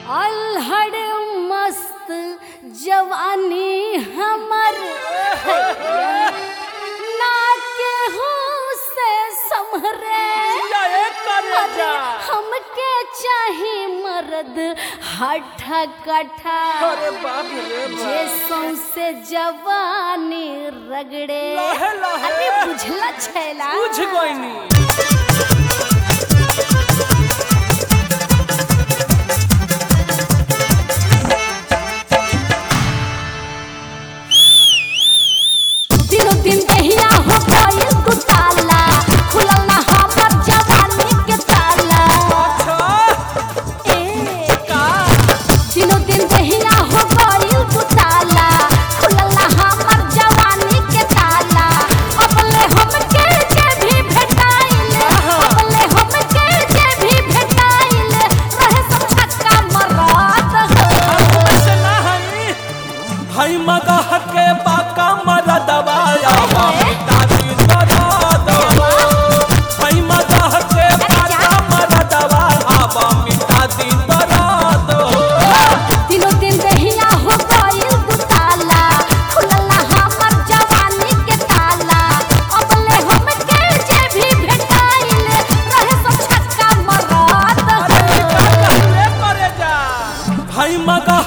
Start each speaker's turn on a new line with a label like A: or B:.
A: अल्हड़ मस्त जवानी हमर ना केहू से समरे अरे हमके चाही मर्द हठा कठा
B: अरे बाप रे
A: जे सौंसे जवानी रगड़े
B: लहे लहे।
A: अरे बुझला छैला
B: बुझ गईनी
A: दिनों दिन दहिया हो गइल तू ताला खुलल ना हमर जवानी के ताला
B: अच्छा
A: ए
B: का
A: दिनों दिन दहिया हो गइल तू ताला खुलल ना हमर जवानी के ताला अपने हमके जे भी भेटाइल अपने हमके जे भी भेटाइल रहे सब छक्का मरत हो
B: ऐसे ना हई हई मगह के बाका मर दबाया दादी दर्द हई मगह के बाका मर दबाया मिटा दी दर्द
A: दिनों दिन दहिया हो गइल तू ताला खुलल ना हमर जवानी के ताला अपने हमके जे भी भेटाइल रहे सब छक्का मरत हो
B: हई मगह